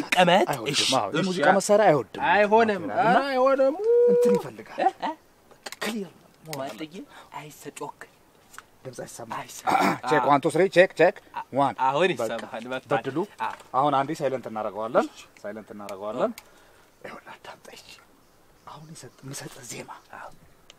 መቀመጥ አይወድም። እሺ፣ አዎ፣ እሺ፣ የሙዚቃ አ- መሳሪያ አይወድም። አይሆንም፣ እና ኧረ አይሆንም። እንትን ይፈልጋል። እ? እ? ክሊር ማጥዬ አይሰጮክ ድምፅ አይሰማ። አይሰማም። ቼክ ዋን ቱ ስሪ ቼክ ቼክ ዋን አሁን በቃ። ይሰማል። መጥቷል። በድሉ አዎ። አሁን አንዴ ሳይለንት እናደርገዋለን። ሳይለንት እናደርገዋለን። ይኸውልህ አዳምጠኝ። አሁን የሰጥ- የምሰጥህ ዜማ አዎ።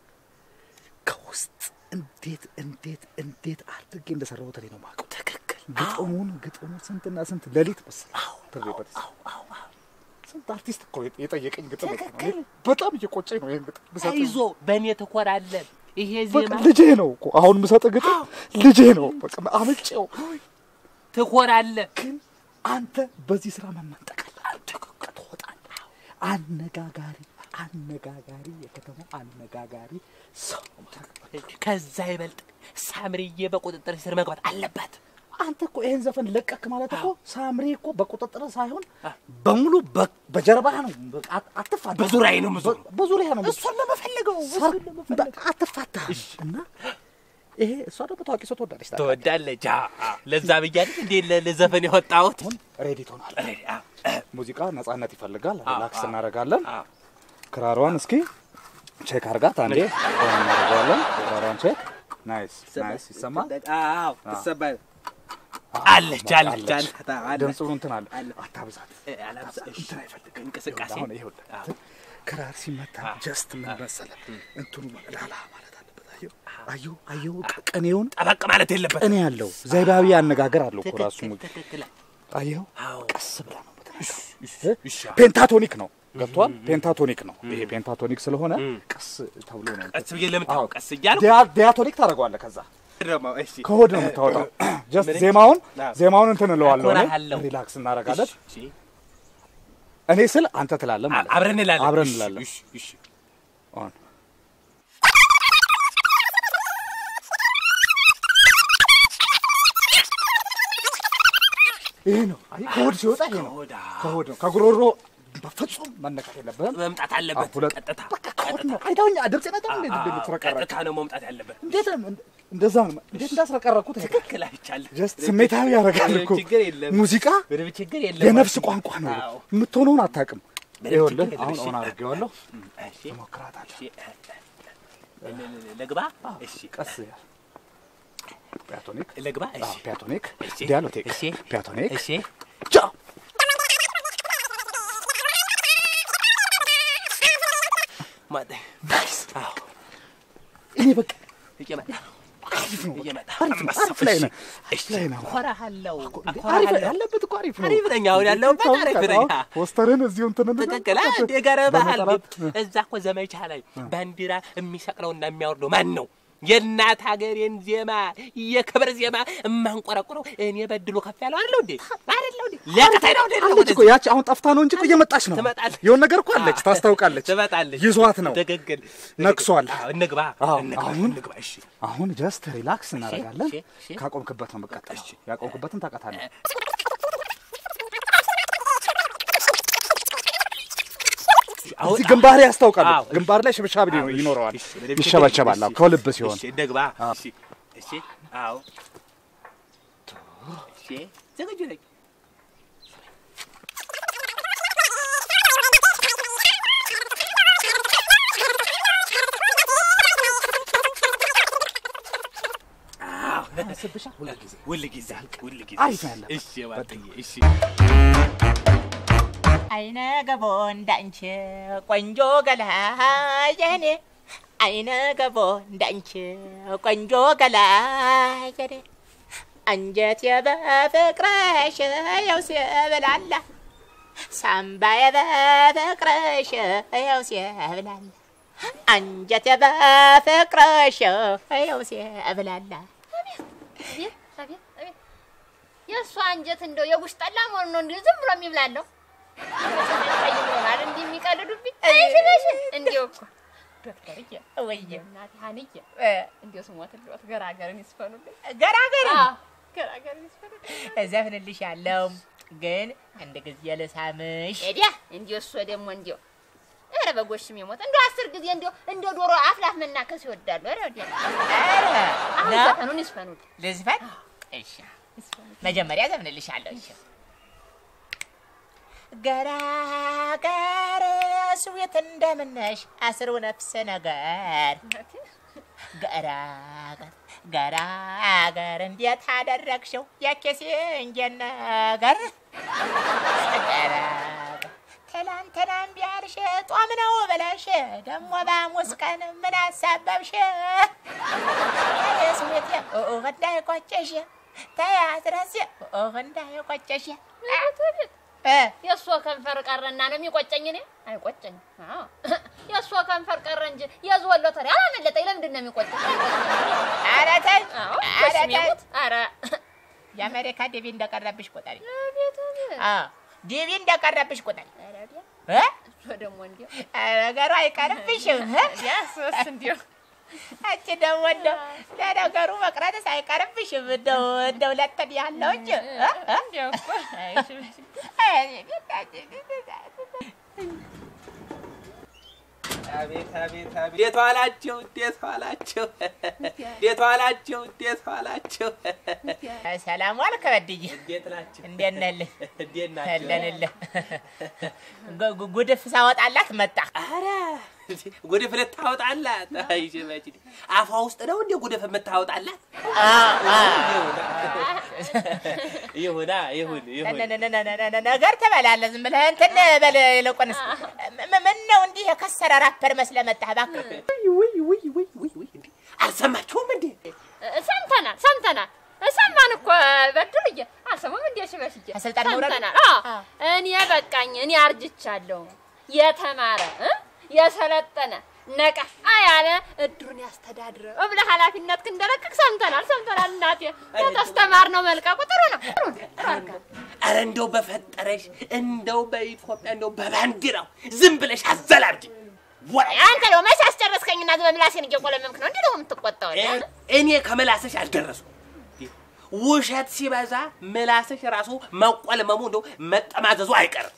ከውስጥ እንዴት እንዴት እንዴት አድርጌ እንደሰራሁት እኔ ነው የማውቀው። ትክክል። ግጥሙን ግጥሙን ስንትና ስንት ሌሊት መሰለህ ትሬበት ስንት አርቲስት እኮ የጠየቀኝ ግጥም እኮ ነው። እኔ በጣም እየቆጨኝ ነው ይሄን ግጥም ብሰጥህ። አይዞ በእኔ ትኮራለን። ይሄ በቃ ዜማ ልጄ ነው እኮ አሁን የምሰጥህ ግጥም ልጄ ነው። በቃ አምጬው ትኮራለህ። ግን አንተ በዚህ ስራ መመንጠቅ አለብህ። ትክክል ትወጣለህ። አነጋጋሪ አነጋጋሪ የከተማው አነጋጋሪ ሰው ከዛ ይበልጥ ሳምርዬ በቁጥጥር ስር መግባት አለባት። አንተ እኮ ይሄን ዘፈን ለቀክ ማለት እኮ ሳምሪ እኮ በቁጥጥር ሳይሆን በሙሉ በ- በጀርባህ ነው። በቃ አት- አትፋታ። በዙሪያዬ ነው የምዞረው። በ- በዙሪያ ነው እሷን ለመፈለገው ሰር- በቃ አትፋታ እና ይሄ እሷ ደግሞ ታዋቂ ሰው ትወዳለች። ታውቃለህ። ትወዳለች። አዎ፣ ለዛ ብያለች እንዴ ለ- ለዘፈን የወጣሁት አሁን ሬዲ ትሆናለህ። ሬዲ፣ አዎ፣ ሙዚቃ ነጻነት ይፈልጋል። አዎ፣ ሪላክስ አዎ። እናደርጋለን። አዎ። ክራሯን እስኪ ቼክ አርጋት አንዴ ሆን እናደርገዋለን። ክራሯን ቼክ ናይስ ናይስ ይሰማል። አዎ፣ አዎ። ትሰማል። አለች አለች አለች አለች። ድምፁ እንትን አለ አለ። አታብዛት። እ፣ አላብዛ፣ እሺ። እንትን አይፈልግም እንቅስቃሴ አሁን ይኸውልህ አዎ። ክራር ሲመታ አዎ። ጀስት ምን መሰለህ እንትኑ ላላ ማለት አለበት። አየሁ አየሁ አየሁ ቅኔውን ጠበቅ ማለት የለበትም። ቅኔ ያለው ዘይባዊ አነጋገር አለው እኮ ራሱ ትክክል ሙዚቃ ትክክል። አየሁ አዎ። ቀስ ብለህ ነው የምትነካው። እሺ፣ እ? ፔንታቶኒክ ነው ገብቷል። ፔንታቶኒክ ነው ይሄ ፔንታቶኒክ ስለሆነ ቀስ ተብሎ ነው ቀስ ብዬ ለምታው ቀስ እያልኩ ዲያ- ዲያቶኒክ ታደርገዋለህ ከዛ ደግሞ እሺ ከሆድ ነው የምታወጣው። ጀስት ምን? ዜማውን አዎ። ዜማውን እንትን እለዋለሁ እኔ እኮራሃለሁ። ሪላክስ እናደርጋለን። እሺ፣ እኔ ስል አንተ ትላለህ ማለት ነው። አብረን እንላለን። አብረን እሺ፣ እንላለን። እሺ፣ እሺ። ኦን ይሄ ነው አይ ከሆድ ሲወጣ ይሄ ነው ከሆድ፣ አዎ። ከሆድ ነው ከጉሮሮ በፍጹም መነካት የለብህም። መምጣት አለበት። አዎ፣ ሁለት- ቀጥታ በቃ ከሆድ ነው አይተውኛ ድምፅ ነጣ እንዴት አዎ፣ እንደምትረቀረቅ ቀጥታ ነው መምጣት ያለበት። እንዴት ነው እንደዛ ነው እንዴት እንዳስረቀረኩት ይሄ ትክክል አይቻልም። ጀስት ስሜታዊ ያደርጋል እኮ ችግር የለም። ሙዚቃ ምንም ችግር የለም። የነፍስ ቋንቋ ነው። አዎ። የምትሆነውን አታውቅም። ምንም ይኸውልህ ችግር የለም። አሁን እሺ። ኦን አድርጌዋለሁ። እሺ፣ እሞክራታለሁ። እሺ፣ እ- እ- ል- ልግባ? እሺ፣ ቀስ ፒያቶኒክ ልግባ? አዎ፣ እሺ፣ ፒያቶኒክ እሺ፣ ዲያሎቴክ እሺ፣ ፒያቶኒክ እሺ። ጃ ማጠ- ናይስ አዎ፣ እኔ በቃ እየመጣ ነው፣ አሪፍ ነው። እየመጣ አሪፍ ነው። አሪፍ ላይ ነህ። አሪፍ ላይ ነህ። እኮራሃለሁ፣ አሪፍ እኮራሃለሁ። ያለበት እኮ አሪፍ ነው። አሪፍ ነኝ። አሁን ያለሁበት አሪፍ ነኝ። አዎ፣ ፖስተርን እዚሁ እንትን እንትን ትክክል አንድ የገረባሃል። በመጠራት- እዛ እኮ ዘመቻ ላይ ባንዲራ የሚሰቅለውና የሚያወርደው ማን ነው? የእናት ሀገሬን ዜማ የክብር ዜማ የማንቆረቁረው እኔ በድሎ ከፍ ያለው አይደለሁ እንዴ? አይደለሁ እንዴ? ሊያቅተኝ ነው እንዴ? አለች እኮ ያቺ አሁን ጠፍታ ነው እንጂ እኮ እየመጣች ነው። ትመጣለች። የሆነ ነገር እኮ አለች፣ ታስታውቃለች። ትመጣለች። ይዟት ነው። ትክክል ነክሷል። አዎ፣ እንግባ አዎ፣ እንግባ አሁን እንግባ። እሺ አሁን ጀስት ሪላክስ እናደርጋለን። እሺ፣ እሺ። ካቆምክበት ነው የምቀጥለው። ያቆምክበትን ታውቃታለህ። አሁን እዚህ ግንባር ያስታውቃል። አዎ፣ እሺ። ግንባር ላይ ሽብሻብ አዎ፣ እሺ፣ ይኖረዋል፣ እሺ፣ ምንም ችግር ይሸበሸባል። የለም። አዎ፣ ከልብ ሲሆን እሺ እንግባ። አዎ። እሺ እሺ አዎ እሺ ዝግጁ ነኝ። ስብሻ ሁለት ጊዜ ሁል ጊዜ ሁል ጊዜ አሪፍ ነው ያለበት። እሺ ባጥዬ እሺ አይነ ገቦ እንዳንቺ ቆንጆ ገላ የኔ አይነ ገቦ እንዳንቺ ቆንጆ ገላ የኔ አንጀት በፍቅርሽ ያው ሲብላላ ሳምባዬ በፍቅርሽ ያው ሲብላላ አንጀት በፍቅርሽ ያው ሲብላላ አቤት አቤት አቤት የእሷ አንጀት እንደው የጉሽ ጠላ መሆኑ ነው እንዲሁ ዝም ብሎ የሚብላለሁ። ቀይ ይሆናል እንዲህ የሚቀልዱብኝ አይሽበሽ እንዲሁ እኮ ዶክተርዬ ወየ እናቴ ሀንዬ እንዲሁ ስሞትልዎት ገራገርን ይስፈኑልኝ። ገራገር አዎ ገራገርን ይስፈኑልኝ። እዘፍንልሻለሁ ግን አንድ ጊዜ ልሳምሽ። ኤዲያ እንዲሁ እሱ ደግሞ እንዲሁ ኧረ በጎሽ ስም የሞት እንዲሁ አስር ጊዜ እንዲሁ እንደ ዶሮ አፍላፍ መናከስ ይወዳሉ። ኧረ ወዲያ ኧረ አሁን ነው ዘፈኑን ይስፈኑልኝ። ልዝፈን? እሺ መጀመሪያ ዘፍንልሻለሁ። እሺ ገራገር ስዊት እንደምነሽ አስሩ ነፍስ ነገር ገራገር ገራገር እንዴት አደረግሽው የኬሴንጀን ነገር ገራገር ትላንትናም ቢያልሽ ጧም ነው ብለሽ ደግሞ በሐሙስ ቀን ምን አሳበብሽ? ስዊት እንዳይቆጨሽ ተያዝረስ እንዳይቆጨሽ እ የእሷ ከንፈር ቀረና ነው የሚቆጨኝ። እኔ አይቆጨኝ። አዎ የእሷ ከንፈር ቀረ እንጂ የዝወሎ ተሪ አላመለጠኝ። ለምንድን ነው የሚቆጨኝ? ኧረ ተይ አዎ ኧረ በስመ ተይ አብ። ኧረ የአሜሪካ ዲቪ እንደቀረብሽ ቁጠሪ። አቤት አቤት። አዎ ዲቪ እንደቀረብሽ ቁጠሪ። ኧረ ዲያ እ እሷ ደግሞ እንዲያው ነገሩ አይቀርብሽም። እ? ዲያስ እንዲያው አንቺ ደግሞ እንደው ለነገሩ መቅረትስ አይቀርብሽም። እንደው እንደው ለተን ያለው እንጂ እ? እ? እንዲያው እኮ አቤት አቤት አቤት! እንዴት ዋላችሁ? እንዴት ዋላችሁ? እንዴት ዋላችሁ? እንዴት ዋላችሁ? ሰላም ዋልክ በድዬ። እንዴት ናችሁ? እንዴት ነህልህ? እንዴት ናችሁ? አለንልህ። ጉ- ጉ- ጉድፍ ሳወጣላት መጣ። ኧረ ጉድፍ ልታወጣላት? አይ ሽመች አፏ ውስጥ ነው እንዴ ጉድፍ የምታወጣላት? ይሁና ይሁን ይሁን። ነ- ነ- ነ- ነ- ነ- ነገር ትበላለህ። ዝም ብለህ እንትን በል። ይልቁንስ ም- ምን ነው እንዲህ የከሰረ ራፐር መስለህ መጣህ? እባክህ ውይ ውይ ውይ ውይ ውይ! እንዴ አልሰማችሁም እንዴ? ሰምተናል ሰምተናል ሰማን እኮ በድርዬ አልሰማም እንዴ ሽበሽዬ ከስልጣን መውረድ? ሰምተናል አዎ አዎ። እኔ በቃኝ እኔ አርጅቻለሁ የተማረ እ የሰለጠነ ነቃ ያለ እድሩን ያስተዳድረ ብለህ ኃላፊነት እንደለቀቅ ሰምተናል ሰምተናል እናቴ የተስተማር ነው መልቀቁ ጥሩ ነው ጥሩ ነው ጥሩ አድርገሃል። ኧረ እንደው በፈጠረሽ እንደው በኢትዮጵያ እንደው በባንዲራው ዝም ብለሽ አዘላብጂ። ወ- አንተ ደግሞ መች አስጨረስከኝና ዝም ምላሴን እየቆለመምክ ነው እንዲህ ደግሞ የምትቆጣው እ- እኔ ከምላስሽ አልደረስኩም። ውሸት ሲበዛ ምላስሽ ራሱ መቆልመሙ እንደው መጠማዘዙ አይቀርም።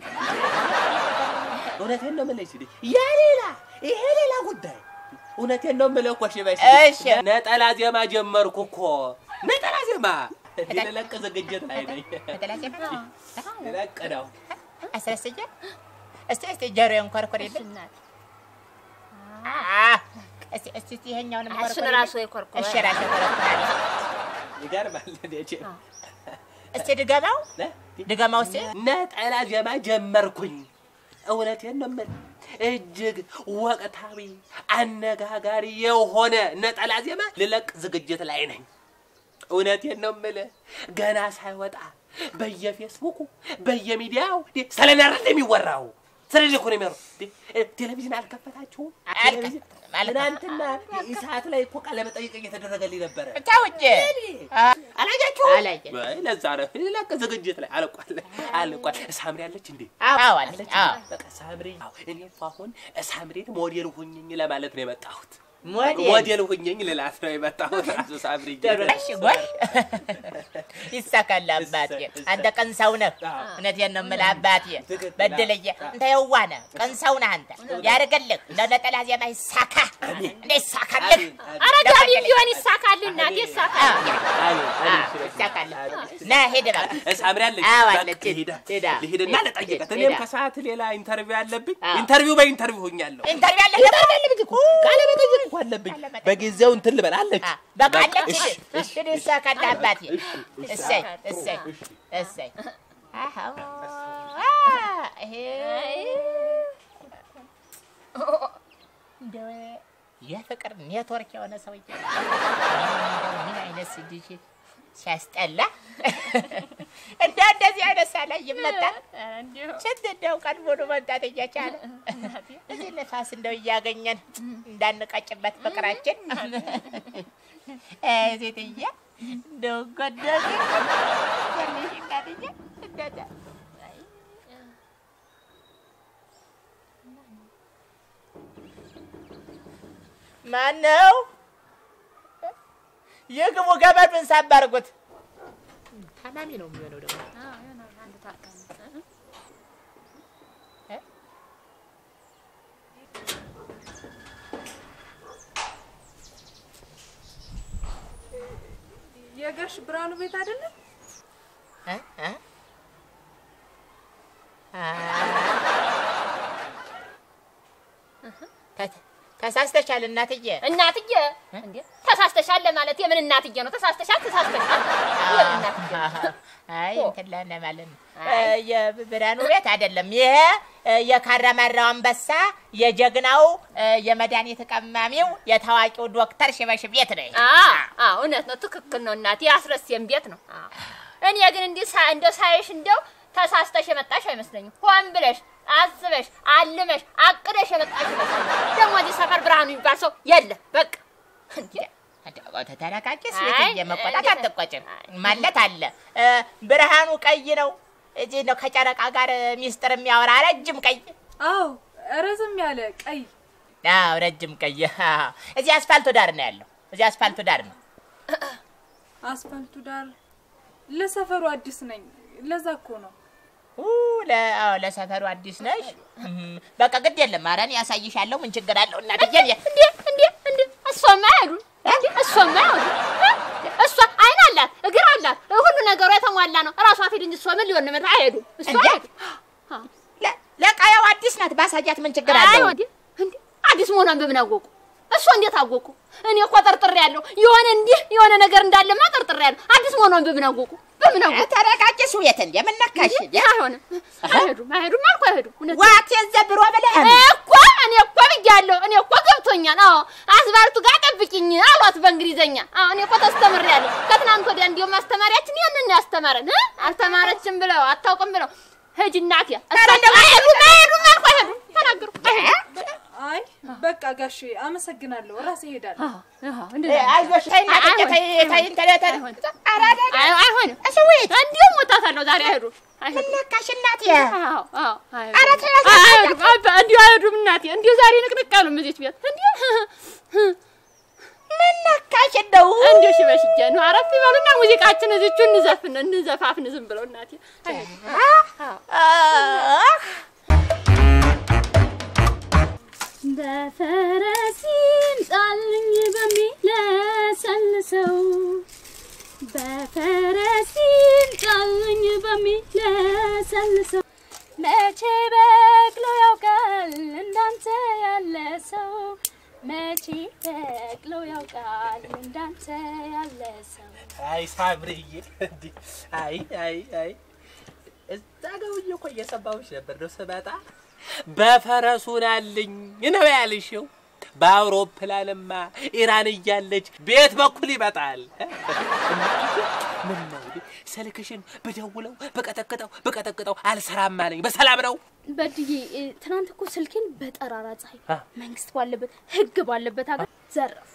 እውነቴን ነው የምልሽ እንዴ ያ ሌላ ይሄ ሌላ ጉዳይ። እውነቴን ነው የምልህ እኮ ሽበሽ እሺ። ነጠላ ዜማ ጀመርኩ እኮ ነጠላ ዜማ ልለቅ ዝግጅት ላይ ነኝ። ልለቅ ነው። አስረስዬ እስቲ እስቲ ጆሮዬን ኮርኮሪልኝ። እናቴ አ- እስቲ እስቲ እስቲ ይሄኛውንም እሱን ኮርኮሪልኝ። ራሱ የኮርኮረ እሺ ራሴ ኮረኮራለሁ። ይገርማል። እንዴ እስቲ ድገማው ድገማው እስቲ ነጠላ ዜማ ጀመርኩኝ። እውነቴን ነው የምልህ እጅግ ወቅታዊ አነጋጋሪ የሆነ ነጠላ ዜማ ልለቅ ዝግጅት ላይ ነኝ። እውነቴን ነው የምልህ ገና ሳይወጣ በየፌስቡኩ በየሚዲያው እንዴ ስለ እኔ አይደል የሚወራው? ስለ እኔ እኮ ነው የሚወራው። እንዴ ቴሌቪዥን አልከፈታችሁም? ቴሌቪዥን ትናንትና ኢሳት ላይ እኮ ቃለ መጠይቅ እየተደረገልኝ ነበረ። ተው እንጂ አ- አላያችሁም? አላየንም። ወይ ለዛ ነው ልለቅ ዝግጅት ላይ አልቋል አልቋል። ሳምሪ አለች እንዴ? አዎ አለች። አዎ በቃ ሳምሪ አዎ፣ እኔ እኮ አሁን ሳምሪን ሞዴል ሁኝኝ ለማለት ነው የመጣሁት። ሞዴል ሞዴል ሁኝኝ ልላት ነው የመጣሁት። ራሱ ሳምሪ ጥሩ ነሽ ጎሽ፣ ይሳካል አባቴ። አንተ ቀን ሰው ነህ። እውነቴን ነው የምልህ አባቴ። ትክክል። በድልዬ አንተ የዋህ ነህ፣ ቀን ሰው ነህ አንተ። ያደርግልህ ለነጠላ ዜማ ይሳካ፣ እንደ ይሳካልህ። አረጋቢ ቢሆን ይሳካል እናቴ ይሳካል። ይሳካል። ና ሂድ እባክህ። ሳምሪ አለች። አዎ በቃ አለች። ልሂድ ሂዳ ልሂድና ልጠይቃት። ሂዳ። እኔም ከሰዓት ሌላ ኢንተርቪው አለብኝ። አዎ። ኢንተርቪው በኢንተርቪው ሁኛለሁ። ኢንተርቪው አለህ ደግሞ? ቃለ መጠይቅ እኮ አለብኝ። በጊዜው እንትን ልበል አለች። አ፣ በቃ አለች። እሺ፣ ሂድ ሂድ፣ ይሳካል አባቴ። እሰይ እሰይ እሰይ። አሃ አ፣ ይሄ እንደው የፍቅር ኔትወርክ የሆነ ሰውዬ እንደው ምን አይነት ስድጅ ሲያስጠላ! እንደው እንደዚህ አይነት ሳላይ ይመጣል። ስንት እንደው ቀን ሙሉ መምጣት እየቻለ እዚህ ነፋስ እንደው እያገኘን እንዳንቀጭበት ፍቅራችን አይ ሴትዬ እንደው ጎደል ያለሽ እናትዬ እንደዛ ማነው? የግቡ ገመዱን ሳብ አድርጉት። ታማሚ ነው የሚሆነው ደግሞ የጋሽ ብርሃኑ ቤት አይደለም? እ? እ? ተሳስተሻል እናትዬ። እናትዬ እንዴ ተሳስተሻል ለማለት የምን እናትዬ ነው? ተሳስተሻል ተሳስተሻል። የምን እናትዬ ነው? አይ ኦ። እንትን ለነ ማለት ነው። አይ። እ፣ የብርሃኑ ቤት አይደለም ይሄ እ፣ የካራማራው አንበሳ የጀግናው እ፣ የመድኃኒት ቀማሚው የታዋቂው ዶክተር ሽበሽ ቤት ነው። ይሄ። አዎ አዎ፣ እውነት ነው፣ ትክክል ነው እናቴ። አስረሴም ቤት ነው። አዎ። እኔ ግን እንዲህ ሳ- እንደው ሳይሽ እንደው ተሳስተሽ የመጣሽ አይመስለኝም። ሆን ብለሽ አስበሽ አልመሽ አቅደሽ የመጣሽ ይመስለኛል። ደግሞ እዚህ ሰፈር ብርሃኑ የሚባል ሰው የለም። በቃ እንዴ ተተረጋጊ አይ፣ ሴትዬ፣ መቆጣት እንዴት- አትቆጭም ማለት አለ። እ፣ ብርሃኑ ቀይ ነው እዚህ ነው ከጨረቃ ጋር ሚስጥር የሚያወራ ረጅም ቀይ አዎ ረዘም ያለ ቀይ አዎ ረጅም ቀይ አዎ። እዚህ አስፋልቱ ዳር ነው ያለው። እዚህ አስፋልቱ ዳር ነው። አስፋልቱ ዳር ለሰፈሩ አዲስ ነኝ። ለዛ እኮ ነው። ኡ፣ ለ- አዎ፣ ለሰፈሩ አዲስ ነሽ። እም፣ በቃ ግድ የለም ኧረ እኔ ያሳይሻለሁ። ምን ችግር አለው እናትዬ? እኔ- እንዴ እንዴ እንዴ እሷማ አይሄዱም። እንዴ እሷማ አይሄዱም። እሷ አይን አላት፣ እግር አላት፣ ሁሉ ነገሯ የተሟላ ነው። እራሷ ፊት እንጂ እሷ ምን ሊሆን ነው? አይሄዱም። እሷ እንዴ? አይሄዱም። ለ- ለቃየው አዲስ ናት። ባሳያት ምን ችግር አይ አለው? ወዲህ እንዴ አዲስ መሆኗን በምን አወቁ? እሷ እንዴት አወቁ? እኔ እኮ ጠርጥሬ ያለሁ የሆነ እንዲህ የሆነ ነገር እንዳለማ ጠርጥሬ ያለሁ። አዲስ መሆኗን በምን አወቁ? በምን አወቁ? ተረጋጊ ስውየት እንደ ምን ነካሽ? እንዴ አይሆንም። አይሄዱም፣ አይሄዱም አልኩ አይሄዱም። እውነት ዋት የዘብሮ ብለህ እኮ እኔ እኮ ብያለሁ። እኔ እኮ ገብቶኛል። አዎ አስባልቱ ጋር ጠብቂኝ አሏት በእንግሊዘኛ። አዎ እኔ እኮ ተስተምሬያለሁ። ከትናንት ወዲያ እንዲሁም አስተማሪያችን ያንን ነው ያስተማረን እ አልተማረችም ብለው አታውቅም ብለው ሂጂ እናቴ። እሳቸው አይሄዱም፣ አይሄዱም አልኩ አይሄዱም። ተናገሩ አይሄዱም። አይ በቃ ጋሼ አመሰግናለሁ። ራሴ እሄዳለሁ። አዎ አዎ እንደዛ አይዞሽ ተይ እናትዬ፣ ተይ ተይ ተይ ተይ። ኧረ አይደለም። አይ አይሆንም። ስውየት እንዲሁም ወጣታለሁ ዛሬ አይሄዱም። ምን አይሄዱም። ነካሽ እናቴ? አዎ አዎ ኧረ ተይ አይሄዱም። አይሄዱም። አባ እንዲሁ አይሄዱም እናቴ። እንዲሁ ዛሬ ንቅንቅ ያሉ እዚች ቤት እንዲሁ ምን ነካሽ እንደው? እንዲሁ ሽበሽጀ ነው። አረፍ ይበሉና ሙዚቃችን እዚቹ እንዘፍን እንዘፋፍን ዝም ብለው እናቴ አይሄዱም። አህ በፈረስ ይምጣልኝ በሚለሰልሰው በፈረስ ይምጣልኝ በሚለሰልሰው መቼ በቅሎ ያውቃል እንዳንተ ያለ ሰው መቼ በቅሎ ያውቃል እንዳንተ ያለ ሰው አይ ሳምርዬ፣ እንዲህ አይ አይ አይ እዛ ገውዬ እኮ እየሰማሁሽ ነበር ነው ስመጣ በፈረሱ ናልኝ ነው ያልሽው። በአውሮፕላንማ ኢራን እያለች ቤት በኩል ይመጣል። ምን ነው እንዴ? ስልክሽን ብደውለው ብቀጠቅጠው ብቀጠቅጠው አልሰራም አለኝ። በሰላም ነው? በድዬ እ፣ ትናንት እኮ ስልኬን በጠራራ ፀሐይ አ? መንግስት ባለበት ህግ ባለበት ሀገር ዘረፉ።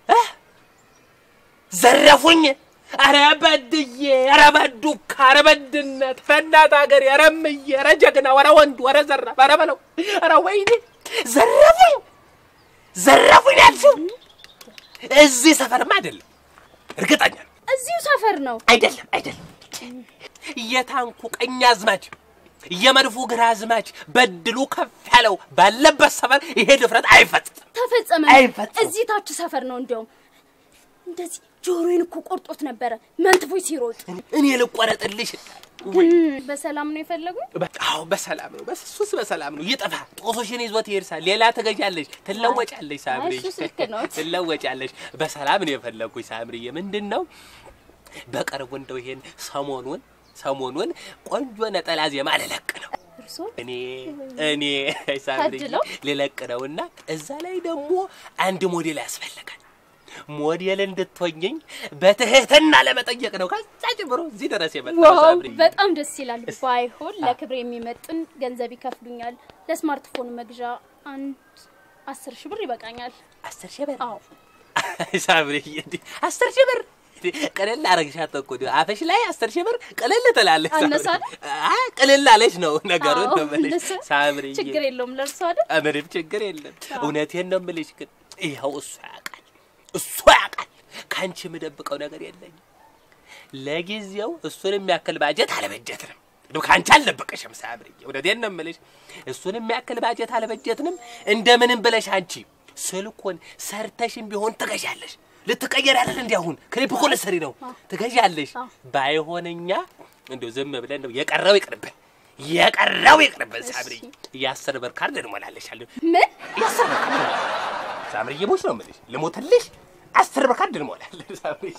ዘረፉኝ። አረ በድዬ፣ አረ በዱካ፣ አረ በድነት፣ አረ እናት ሀገር፣ አረ እምዬ፣ አረ ጀግና፣ አረ ወንዱ፣ አረ ዘራፍ፣ አረ በለው፣ አረ ወይኔ ዘረፉኝ፣ ዘረፉኝ ያልሽው እዚህ ሰፈርማ አይደለም፣ እርግጠኛ ነኝ። እዚሁ ሰፈር ነው። አይደለም፣ አይደለም። የታንኩ ቀኝ አዝማች የመድፉ ግራ አዝማች በድሉ ከፍ ያለው ባለበት ሰፈር ይሄ ድፍረት አይፈጽም። ተፈጸመ። አይፈጸምም። እዚህ ታች ሰፈር ነው። እንዲያውም እንደዚህ ጆሮዬን እኮ ቆርጦት ነበረ መንትፎች ሲሮጥ። እኔ ልቆረጥልሽ ግን በሰላም ነው የፈለጉኝ። በቃው በሰላም ነው። በሱስ በሰላም ነው። ይጥፋ ጦሶሽን ይዞት ይርሳል። ሌላ ትገዣለሽ፣ ትለወጫለሽ። ሳምሪ እሱስ ልክ ነው። ትለወጫለሽ። በሰላም ነው የፈለግኩሽ ሳምሪዬ። ምንድን ነው በቅርቡ እንደው ይሄን ሰሞኑን ሰሞኑን ቆንጆ ነጠላ ዜማ ልለቅ ነው እርስዎ እኔ እኔ ሳምሪዬ ታድለው። ልለቅ ነውና እዛ ላይ ደግሞ አንድ ሞዴል ያስፈልጋል። ሞዴል እንድትሆኝኝ በትህትና ለመጠየቅ ነው። ከዛ ጀምሮ እዚህ ድረስ የመጣው ዋው ሳምሪዬ። በጣም ደስ ይላል። ባይሆን ለክብር የሚመጥን ገንዘብ ይከፍሉኛል። ለስማርትፎን መግዣ አንድ አስር ሺህ ብር ይበቃኛል። አስር ሺህ ብር አዎ ሳምሪ እንዴ አስር ሺህ ብር እንዴ! ቅልል አረግሻት እኮ እንዲሁ አፍሽ ላይ አስር ሺህ ብር ቅልል ትላለች። ሳምሪ። አነሳ አይደል? አይ ቅልል አለች ነው ነገሩን አዎ፣ ነው የምልሽ እነሱ ሳምሪ። ችግር የለውም ለእርሶ አይደል? ምንም ችግር የለም። እውነቴን ነው የምልሽ። ግን ይኸው እሱ ያውቃል፣ እሱ ያውቃል። ከአንቺ የምደብቀው ነገር የለኝም። ለጊዜው እሱን የሚያክል ባጀት አልበጀትንም። እንደው ከአንቺ አልደበቀሽም ሳምሪ። እውነቴን ነው የምልሽ። እሱን የሚያክል ባጀት አልበጀትንም። እንደምንም ብለሽ አንቺ ስልኩን ሰርተሽም ቢሆን ትገዣለሽ። ልትቀየር ያለን እንዲ አሁን ክሊፕ እኮ ልትሰሪ ነው ትገዣለሽ። ባይሆንኛ እንደው ዝም ብለን ነው የቀረው ይቅርብን፣ የቀረው ይቅርብን። ሳምሪ የአስር ብር ካርድ እንሞላለሻለን። ምን የአስር ብር ካርድ ሳምርዬ ሞች ነው የምልሽ። ልሞትልሽ አስር ብር ካርድ እንሞላለን። ሳምርዬ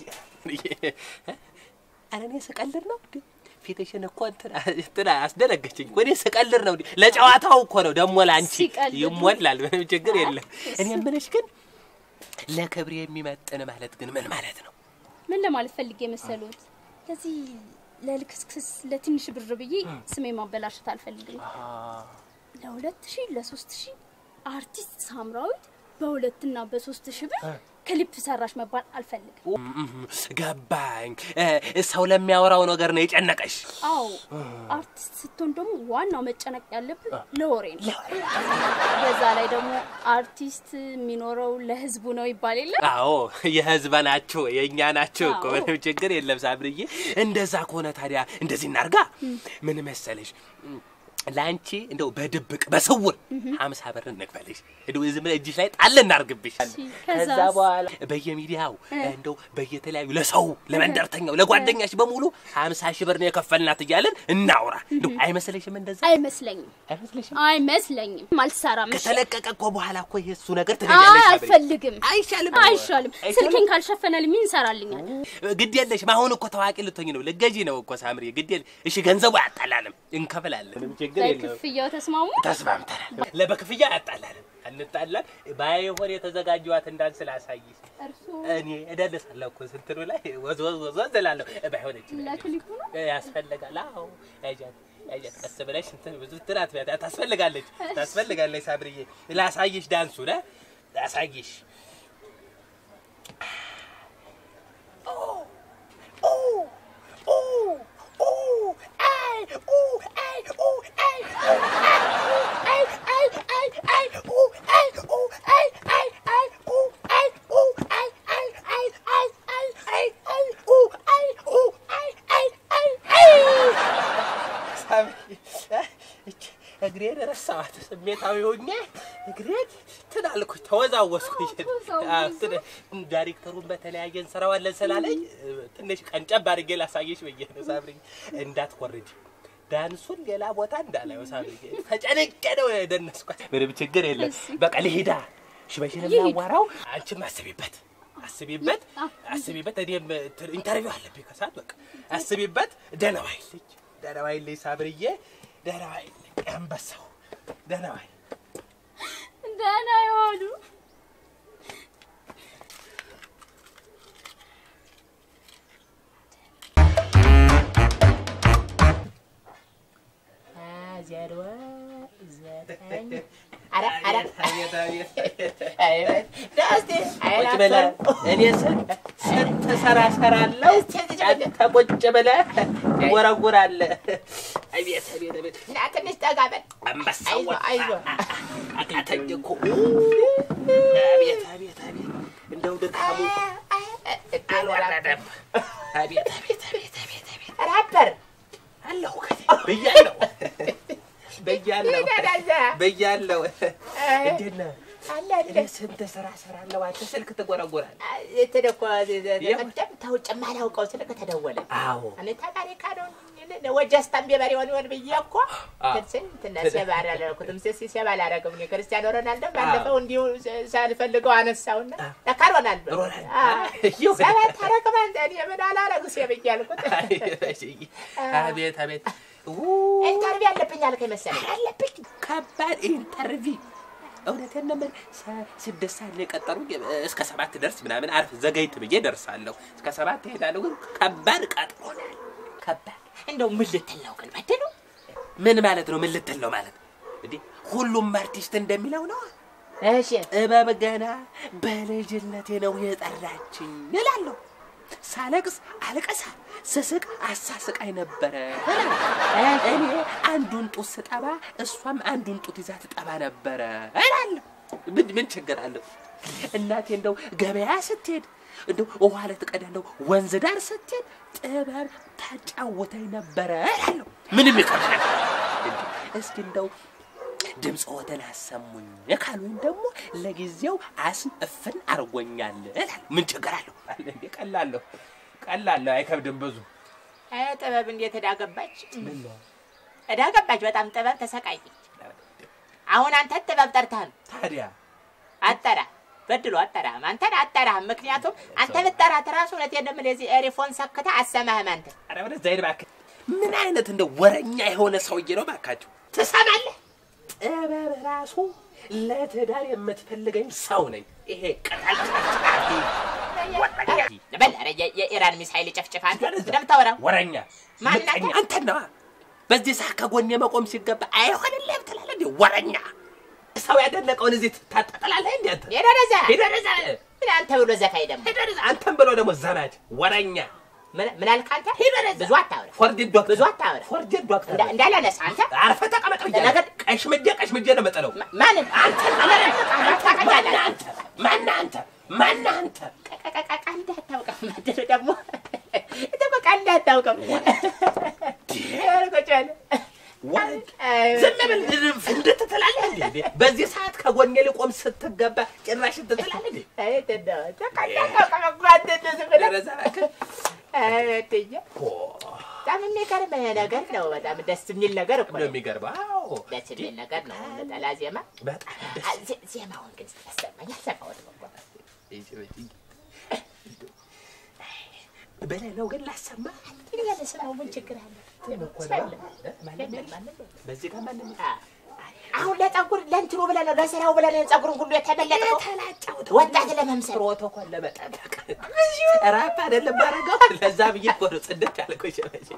ኧረ እኔ ስቀልድ ነው እንዴ? ፊትሽን እኮ እንትን እንትን አስደነገችኝ እኮ። እኔ ስቀልድ ነው እንዴ? ለጨዋታው እኮ ነው ደግሞ ለአንቺ ሲቀልድ ነው። ይሞላል። ምንም ችግር የለም። እኔ የምልሽ ግን ለክብር የሚመጥን ማለት ግን ምን ማለት ነው? ምን ለማለት ፈልጌ መሰሎት? ለዚህ ለልክስክስ ለትንሽ ብር ብዬ ስሜ ማበላሸት አልፈልግም። ለሁለት ሺህ ለሶስት ሺህ አርቲስት ሳምራዊት በሁለትና በሶስት ሺህ ብር ክሊፕ ሰራሽ መባል አልፈልግም። ገባኝ። እ፣ ሰው ለሚያወራው ነገር ነው የጨነቀሽ። አዎ አርቲስት ስትሆን ደግሞ ዋናው መጨነቅ ያለብን ለወሬ ነው። በዛ ላይ ደግሞ አርቲስት የሚኖረው ለህዝቡ ነው ይባል የለ አዎ የህዝብ ናቸው የእኛ ናቸው እኮ አዎ። ምንም ችግር የለም ሳምርዬ። እንደዛ ከሆነ ታዲያ እንደዚህ እናርጋ። ምን መሰለሽ ለአንቺ እንደው በድብቅ በስውር ሀምሳ ብር እንክፈልሽ እንደው ዝም ብለህ እጅሽ ላይ ጣል እናርግብሽ። ከዛ ከዛስ? በኋላ በየሚዲያው እንደው በየተለያዩ ለሰው ለመንደርተኛው ለጓደኛሽ በሙሉ ሀምሳ ሺህ ብር ነው የከፈልናት እያለን እናውራ። እንደው አይመስለሽም? እንደዛ አይመስለኝም፣ አይመስለሽም? አይመስለኝም። አልሰራም። እሺ? ከተለቀቀ እኮ በኋላ እኮ የእሱ ነገር አይ ትለኛለሽ። ሳምሪ። አልፈልግም። አይሻልም? አይሻልም። ስልኬን ካልሸፈነልኝ ምን ይሰራልኛል? ግድ የለሽም። አሁን እኮ ታዋቂ ልትሆኝ ነው፣ ልትገዢ ነው እኮ ሳምሪ። ግድ የለ እሺ፣ ገንዘቡ ያጣላንም፣ እንከፍላለን። ምንም ችግር የለም። በክፍያው ተስማሙ። ተስማምተናል። ለበክፍያ ያጣላንም፣ እንጣላን። ባይሆን የተዘጋጀዋትን ዳንስ ላሳይሽ። እርሱ እኔ እደንሳለሁ እኮ ስንትኑ ላይ ወዝ ወዝ ወዝ ወዝ እላለሁ። ባይሆን እቺ ለክሊፑ ነው። ያስፈልጋል። አዎ ያጃት ያጃት ቀስ ብለሽ እንትን ብዙ ትራት ታስፈልጋለች ታስፈልጋለች። ሳምሪዬ ላሳይሽ፣ ዳንሱ ነ ላሳይሽ እግሬን ረሳኋት። ስሜታዊ ሆኜ እግሬን ትናልኩኝ ተወዛወስኩኝ። አዎ፣ ትን- ዳይሬክተሩን በተለያየ እንሰራዋለን ስላለኝ ትንሽ ቀንጨብ አድርጌ ላሳየሽ ብዬ ነው። ሳምሪ እንዳትኮርጅ ዳንሱን ሌላ ቦታ እንዳላየው ሳምሪ፣ ተጨንቄ ነው የደነስኳት። ምንም ችግር የለም። በቃ ልሂዳ ሽበሽን ላዋራው። አንቺም አስቢበት አስቢበት አስቢበት። እኔም ኢንተርቪው አለብኝ ከሰዓት በቃ አስቢበት። ደህና ዋይልኝ ደህና ዋይልኝ ሳምርዬ፣ ደህና ዋይልኝ አንበሳው፣ ደህና ዋይ ደህና የሆኑ ዜሮ ዘጠኝ ኧረ ኧረ አቤት አቤት አቤት ደስቴ ቁጭ ብለህ እኔ ስንት ስንት ሰራ ሰራለሁ። አንተ ቁጭ ብለህ ትጎረጉራለህ። አቤት አቤት አቤት እና ትንሽ ጠጋ በል አንበሳው አይዞህ አይዞህ አቃተኝ እኮ አቤት አቤት አቤት እንደው ድካሙ አልወረደም። አቤት አቤት አቤት አቤት አቤት ራፐር አለሁ ብያለሁ ብያለሁ ይደዳዛ ብያለሁ። እንዴት ነህ? አለ እኔ ስንት ስራ ሰራለሁ። አንተ ስልክ ትጎረጉራለህ። ተደኮ ቀደም ተውጭ የማላውቀው ስልክ ተደወለ። አዎ እኔ ተቃሪ ካዶን ወጀስታን ቤበሬ ሆን ሆን ብዬ እኮ ስንትና ሴባ አላደረኩትም። ስ ሴባ አላደረግም። እኔ ክርስቲያኖ ሮናልዶ ባለፈው እንዲሁ ሳልፈልገው አነሳውና ለካ ሮናልዶ ሮናልዶ። አዎ፣ ሰባት አረግም አንተ እኔ ምን አላረግ ሴብ እያልኩት አቤት አቤት ኢንተርቪው አለብኝ አልከኝ መሰለኝ አለብኝ ከባድ ኢንተርቪው እውነቴን ነው የምልህ። ሰ- ስድስት ሰዓት ነው የቀጠሩኝ። እስከ ሰባት ደርስ ምናምን አርፍ ዘገይት ብዬ ደርሳለሁ። እስከ ሰባት እሄዳለሁ። ግን ከባድ ቀጥሮናል። ከባድ እንደው ምን ልትል ነው ግን በድሉ ምን ማለት ነው? ምን ልትል ነው ማለት እንዴ? ሁሉም አርቲስት እንደሚለው ነው። እሺ ጥበብ ገና በልጅነቴ ነው የጠራችኝ እላለሁ። ሳለቅስ አልቀሳ፣ ስስቅ አሳስቃኝ ነበረ እላለሁ። እኔ አንዱን ጡት ስጠባ እሷም አንዱን ጡት ይዛ ትጠባ ነበረ እላለሁ። ምን ምን ችግር አለው? እናቴ እንደው ገበያ ስትሄድ እንደው ውሃ ልትቀዳ እንደው ወንዝ ዳር ስትሄድ ጥበብ ታጫውተኝ ነበረ እላለሁ። ምንም ይቀርሻል። እስኪ እንደው ድምፅ ወደን አሰሙኝ ካሉኝ ደግሞ ለጊዜው አስም እፍን አርጎኛል እላለሁ። ምን ችግር አለው? እንዴ ቀላለሁ ቀላለሁ፣ አይከብድም ብዙ እ ጥበብ እንዴት እዳ ገባች እዳ ገባች በጣም ጥበብ ተሰቃየች አሁን አንተ ጥበብ ጠርተሃል ታዲያ አጠራ በድሎ አጠራህም፣ አንተን አጠራህም። ምክንያቱም አንተ ብትጠራት እራሱ እውነቴን ነው የምልህ እዚህ ኤሪፎን ሰክተህ አሰማህም አንተ ኧረ ወደዛ ሂድ እባክህ። ምን አይነት እንደ ወረኛ የሆነ ሰውዬ ነው እባካችሁ። ትሰማለህ? ጥበብ ራሱ ለትዳር የምትፈልገኝ ሰው ነኝ። ይሄ ቅጠል ጨፍጫፊ በል ኧረ የ- የኢራን ሚሳይል ጨፍጭፍ አንተ እንደምታወራው ወረኛ ማን ምቀኛ ናት? አንተን ነዋ። በዚህ ሰዓት ከጎኔ መቆም ሲገባ አይሆንልህም ትላለህ እንዴ? ወረኛ ሰው ያደነቀውን እዚህ ታጠጥላለህ እንዴ አንተ? ሄደ ወደዛ ሂድ ወደዛ፣ ምን አንተ ብሎ ዘፋኝ ደግሞ ሂድ ወደዛ። አንተን ብሎ ደግሞ ዘማች ወረኛ ምን- ምን አልክ አንተ? ሂድ ወደዛ። ብዙ አታውራ፣ ፎርጅድ ዶክተር ብዙ አታውራ። ፎርጅድ ዶክተር እንዳ- እንዳላነሳ አንተ አርፈህ ተቀመጥ ብያለሁ። ነገር- ቀሽምጄ ቀሽምጄ ነው የምጥለው። ማ- ማንን አንተ ማነህ አንተ? ማነህ አንተ? ማነህ አንተ? ቀቀቀቀ እንዳታውቀው ምድር ደግሞ ደግሞ ቃል እንዳታውቀው ቁጭ በል። ወረድ ዝም ብል ፍንድት ትላለህ እንዴ? በዚህ ሰዓት ከጎኔ ሊቆም ስትገባ ጭራሽ እንትን ትላለህ እንዴ? አይ እንደው ቃል እንዳታውቀው እኮ አንተ እንደው ዝም ብለህ ደረዛ እባክህ። አይ እትዬ፣ ፖ በጣም የሚገርም ነገር ነው። በጣም ደስ የሚል ነገር እኮ ነው ነው። የሚገርመው። አዎ ደስ የሚል ነገር ነው። ነጠላ ዜማ በጣም ደስ አ- ዜ- ዜማውን ግን ያሰማኝ አልሰማሁትም እኮ። በላይ ነው ግን ላሰማ ግን ያለ ስማው ምን ችግር አለ? በዚህ ጋር ማንም አ- አሁን ለፀጉር ለእንትኑ ብለህ ነው ለስራው ብለህ ነው ፀጉሩን ሁሉ የተመለጠው ወጣት ለመምሰል ፕሮቶኮል ለመጠበቅ ራፕ አይደለም ባረገው ለዛ ብዬ እኮ ነው ጽድት ያልኩሽ።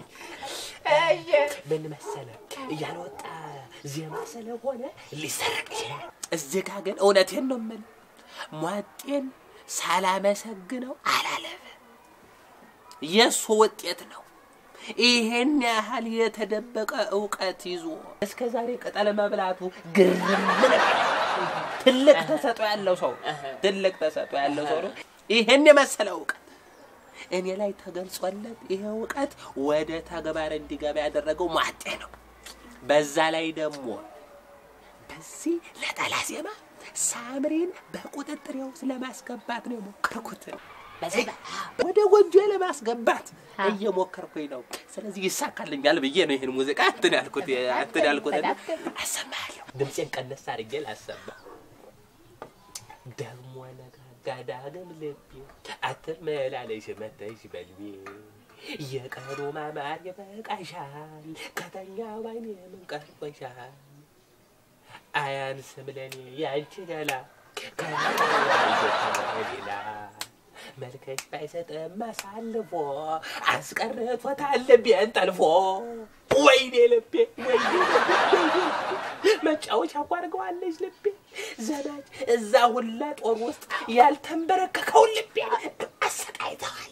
ምን መሰለህ እያልወጣ ዜማ ስለሆነ ሊሰረቅ ይችላል። እዚህ ጋ ግን እውነቴን ነው የምልህ ሟጤን ሳላመሰግነው አላለፈ። የእሱ ውጤት ነው። ይሄን ያህል የተደበቀ እውቀት ይዞ እስከ ዛሬ ቅጠል መብላቱ ግርም ምን ትልቅ ተሰጦ ያለው ሰው ትልቅ ተሰጦ ያለው ሰው ነው። ይሄን የመሰለ እውቀት እኔ ላይ ተገልጾለት ይሄ እውቀት ወደ ተግባር እንዲገባ ያደረገው ሟጤ ነው። በዛ ላይ ደግሞ በዚህ ነጠላ ዜማ ሳምሪን በቁጥጥሬ ውስጥ ለማስገባት ነው የሞከርኩት። በዚህ ወደ ጎጆ ለማስገባት እየሞከርኩኝ ነው። ስለዚህ ይሳካልኛል ብዬ ነው ይህን ሙዚቃ እንትን ያልኩት እንትን ያልኩት እና አሰማለሁ። ድምፄን ቀነስ አድርጌ ላሰማ። ደግሞ ነጋጋ ዳግም ልቤ አትመላለሽ መተሽ በልቤ የቀኑ ማማር ይበቃሻል ከተኛ ባይኔ ምን ቀርቦሻል አያንስም ለኔ ያንቺ ገላ ከሌላ መልከሽ ባይሰጥም አሳልፎ አስቀርቶታል ልቤን ጠልፎ። ወይኔ ልቤ ወይኔ ልቤ ወይኔ ልቤ መጫወቻ እኮ አድርገዋለች ልቤ ዘናች እዛ ሁላ ጦር ውስጥ ያልተንበረከከውን ልቤ አሰቃይተዋል።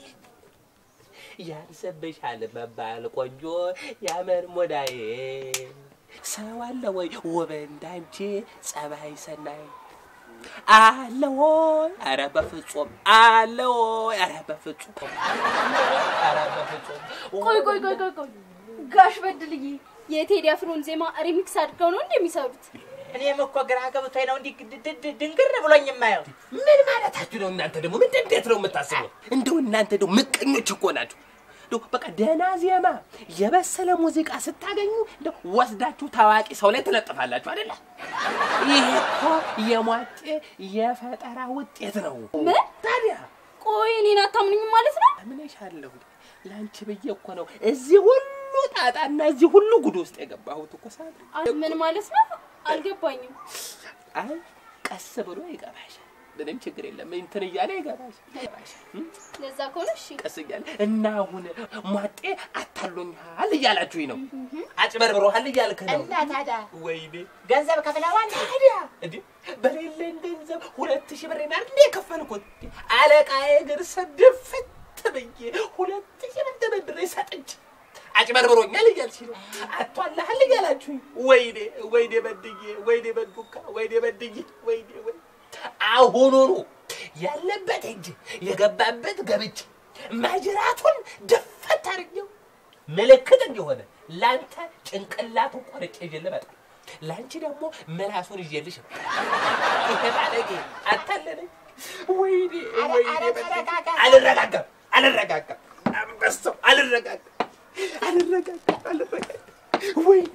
ያንስብሻል መባል ቆንጆ ያመን ሞዳዬ ሰው አለ ወይ ውብ እንዳንቺ ጸባይ ሰናይ አለ ወይ? ኧረ በፍጹም አለ ወይ? ኧረ በፍጹም ኧረ በፍጹም ቆይ ቆይ ቆይ ቆይ ቆይ ጋሽ በድልዬ የቴዲ አፍሮን ዜማ ሪሚክስ አድርገው ነው እንደሚሰሩት? እኔም እኮ ግራ ገብቶኝ ነው እንዲህ ድ- ድ- ድ- ድንግር ብሎኝ የማየው። ምን ማለታችሁ ነው እናንተ? ደግሞ ምን እንዴት ነው የምታስበው? እንደው እናንተ ደግሞ ምቀኞች እኮ ናችሁ። እንደው በቃ ደህና ዜማ የበሰለ ሙዚቃ ስታገኙ እንደው ወስዳችሁ ታዋቂ ሰው ላይ ትለጥፋላችሁ አይደለ? ይሄ እኮ የሟጤ የፈጠራ ውጤት ነው። ምን? ታዲያ ቆይ እኔን አታምኑኝም ማለት ነው? አምነሻለሁ። ለአንቺ ብዬ እኮ ነው እዚህ ሁሉ ጣጣና እዚህ ሁሉ ጉድ ውስጥ የገባሁት እኮ ሳምሪ። አ- ምን ማለት ነው? አልገባኝም። አይ ቀስ ብሎ ይገባሻል። ምንም ችግር የለም። እንትን እያለ ይገባሻል ይገባሻል። እም? ለዛ ከሆነ እሺ። ቀስ እያለ እና አሁን ሟጤ አታሎኛል እያላችሁኝ ነው። አጭበርብሮሃል እያልክ ነው። እና ታዲያ ወይኔ ገንዘብ ከፍለዋል? ታዲያ እንዴ በሌለኝ ገንዘብ ሁለት ሺህ ብር ናር እንዴ የከፈልኩት አለቃዬ ግን ስድፍት ብዬ ሁለት ሺህ ብር ተበድሬ ሰጥቼ አጭበርብሮኛል እያልሽ ነው። አቷላሃል እያላችሁኝ ወይኔ ወይኔ በድዬ ወይኔ በዱካ ወይኔ በድዬ ወይኔ ወይ አሁኑኑ ያለበት እጅ የገባበት ገብቼ ማጅራቱን ደፈት አድርጌው ምልክት እንዲሆነ ለአንተ ጭንቅላቱን ቆርጬ ይዤ ልመጣ ለአንቺ ደግሞ ምላሱን ይዤልሽ ነው። ይሄ ባለጌ አታለለኝ። ወይኔ አረ- ወይኔ አረ በድዬ። ተረጋጋ። አልረጋጋም አልረጋጋም አንበሳው አልረጋጋም አልረጋጋም አልረጋጋም ወይኔ